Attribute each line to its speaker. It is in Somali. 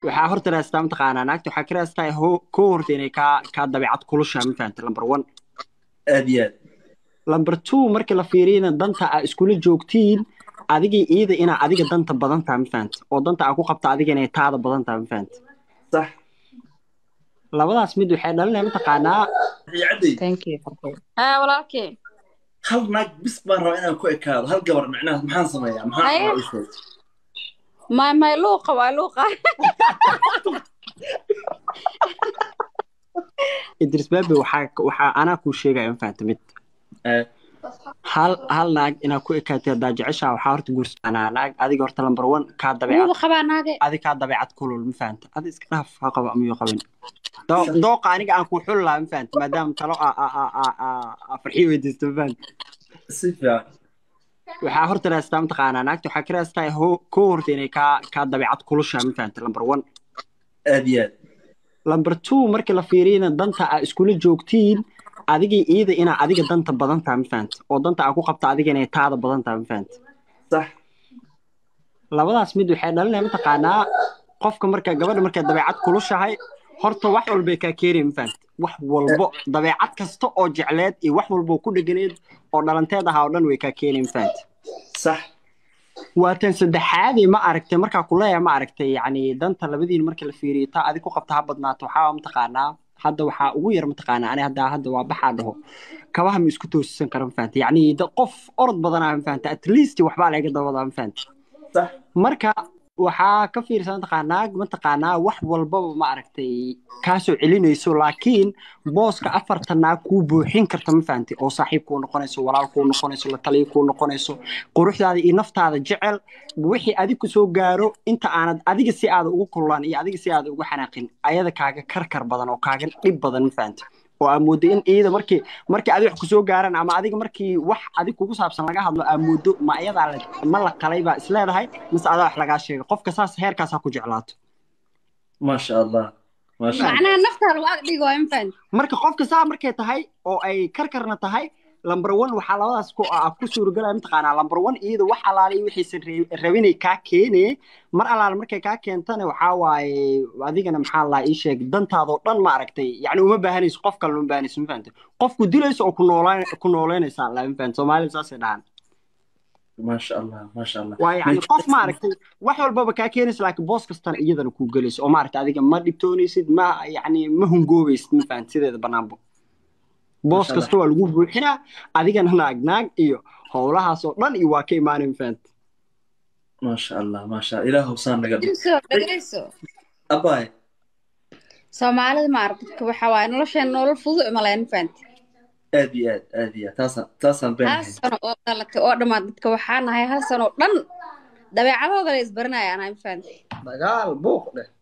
Speaker 1: waxaa horta raastaa mataqaanaa naagta waxaa ka raastaa ho- koo horta inay kaa kaa dabeecad kulushaa ma fahanta number one
Speaker 2: aad iyo aad
Speaker 1: number two markii la fiiriyana danta aa iskula joogtiin adigii iida inaa adiga danta badan taha ma fahanta oo danta aa ku qabta adiga inay taada badan taha ma fahanta
Speaker 2: sax
Speaker 1: labadaas mid waxay dhalinaya mataqaanaa
Speaker 2: cadday
Speaker 3: thank you
Speaker 4: haa walaalkii
Speaker 2: hal naag bis baan rabaa inaan ku ekaado hal gabar micnaha maxaan sameeyaa maxaan
Speaker 4: Haye.
Speaker 2: rabaa ii sheeg
Speaker 4: may may luuqa waa luuqa
Speaker 1: idris baabe waxaa waxaa anaa kuu sheegaya ma fahanta mid
Speaker 2: Eh,
Speaker 1: hal hal naag inaad ku ekaatay haddaa jeceshaa waxaa horta guursanaa naag adiga horta number one kaa dabeecad
Speaker 4: wuuba qabaa naage
Speaker 1: adi kaa dabeecad kulul ma fahanta adi iska dhaaf ha qabo amiyuu qabin Doo- dooqa aniga aan ku xuli lahaa ma fahanta maadaama talo aa aa aa aa aa aa farxii weydiisto ma fahanta
Speaker 2: si fiican
Speaker 1: waxaa horta raastaa mataqaanaa naagta waxaa ka raastaa ho- koo horta inay kaa kaa dabeecad kulushaa ma fahanta number one
Speaker 2: aad iyo aad
Speaker 1: number two markii la fiiriyana danta aa iskula joogtiin adigii iida inaa adiga danta badan taha ma fahanta oo danta aa ku qabta adiga inay taada badan taha ma fahanta
Speaker 2: sax
Speaker 1: labadaas mid waxay dhalinaya mataqaanaa qofka marka gabadha markay dabeecad kulushahay horta wax walbay kaa keenaya ma fahanta wax walbo dabeecad kasta oo jecleed iyo wax walbo ku dheganeed oo dhalanteed ahaa oo dhan way kaa keenaya ma fahanta
Speaker 2: sax
Speaker 1: waa tan saddexaadii ma aragtay markaa kuleeya ma aragtay yacni danta labadiin markii la fiiriyo taa adig ku qabta ha badnaato waxaa mataqaanaa hadda waxaa ugu yar mataqaanaa ani hadda hadda waa baxaa dhaho kabaha ma isku toosisan kara ma fahanta yacni da- qof orod badanaa ma fahanta at least waxbaa laga dabadaa ma fahanta
Speaker 2: sax
Speaker 1: marka waxaa ka fiirsan mataqaanaa mataqaanaa wax walbaba ma aragtay kaasoo celinayso laakiin booska afarta naag kuu buuxin karta ma fahantay oo saaxiib kuu noqonayso walaal kuu noqonayso la taliya kuu noqonayso quruxdaada iyo naftaada jecel wixii adig ku soo gaaro inta aanad adiga si aada ugu kullaan iyo adiga si aada ugu xanaaqin ayada kaaga karkar badan oo kaaga dhib badan ma fahantay oo aa moodo in iyada markii markii adiga wax kusoo gaaraan ama adiga markii wax adig kugu saabsan laga hadlo aa moodo ma iyadaa la ma la qalay baa isleedahay mise adaa wax lagaa sheegay qofka saas heerkaas ha ku jeclaato
Speaker 2: maasha allah maasha allah
Speaker 4: macnaha naftaada waa dhigo ma fahan
Speaker 1: marka qofka saa markay tahay oo ay karkarna tahay lamber one waxaa labadaas ku ah ku suuragalaya mataqaanaa lamber one iyada wax alaale wixiisan re- rabinay kaa keenee mar alaale markay kaa keentana waxaa waaye adigana maxaa laa ii sheeg dantaadoo dhan ma aragtay yacni uma baahanayso qof kale uma baahanayso ma fahantay qofku dilayso oo ku noolaan ku nooleynaysaa laa ma fahantay soomaalida saasay dhahaan
Speaker 2: maasha allah maasha allah
Speaker 1: waa yacni qof ma aragtay wax walbaba kaa keenaysa laakiin boos kastana iyadana kuu gelayso oo maaragtay adiga ma dhibtoonaysid ma yacni ma hungoobaysid ma fahantay sideeda banaanbo boos
Speaker 2: Masha
Speaker 1: kasta waa lagu buuxinaa adigana naag naag iyo howlahaas oo dhan iyo waa ka imaanay ma fahantay
Speaker 2: maasha allah maasha allah ilaah hubsaan naga dhig
Speaker 4: dhegeyso dhegeyso
Speaker 2: abaay
Speaker 4: soomaalida ma arag dadka waxa waaye nolosheen nolol fudud malayn ma fahanti
Speaker 2: aad iyo aad aad iyo aad taasaan taasaan
Speaker 4: hal
Speaker 2: beenahay
Speaker 4: sano oo dhalatay oo dhammaad dadka waxaa nahay hal sano oo dhan dabeecadooda la isbaranaya anahay ma fahanti
Speaker 1: dagaal buuq dheh